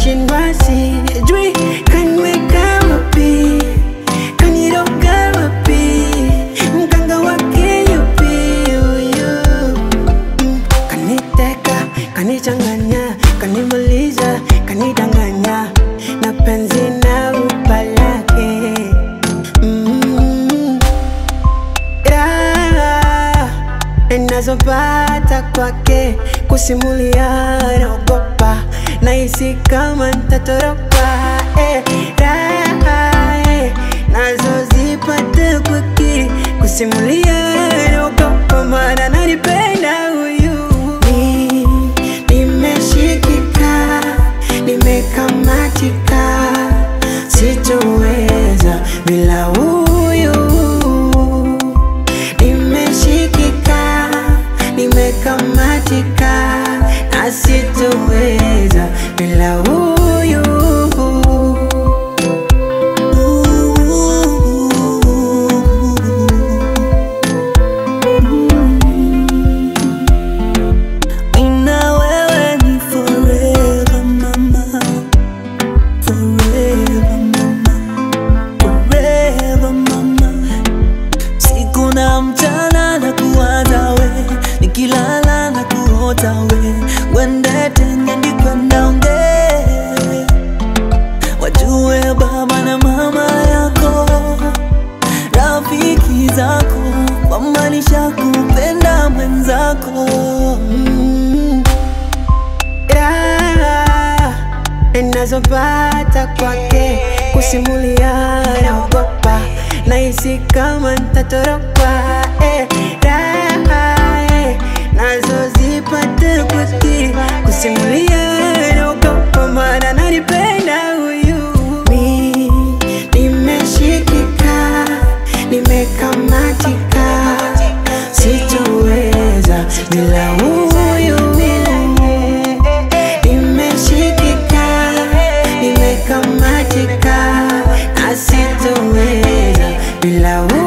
nashindwa sijui kanweka wapi kaniroga wapi mganga wake yupi huyu Mm, kaniteka kanichanganya kanimaliza kanidanganya na penzi na upalake mm, raha ninazopata kwake kusimulia naogopa nahisi kama ntatoroka eh, raha eh, nazozipata kwake kusimulia naogopa maana nanipenda huyu Ni- nimeshikika nimekamatika sitoweza bila huyu nimeshikika nimekamatika na sitoweza bila huyu Nina wewe ni forever mama, forever mama, forever mama. Siku na mchana na kuwaza we, nikilala na kuota we, wende tenge ndikwenda onge, wajue baba na mama yako, rafiki zako, kwamba nishakupenda mwenzako Mm. raha ninazopata kwake kusimulia naogopa nahisi kama ntatoroka eh, raha eh, nazozipata kwake kusimulia naogopa maana nanipenda huyu Mi nimeshikika nimekamatika sitoweza bila huyu nimeshikika nimekamatika na sitoweza bila huyu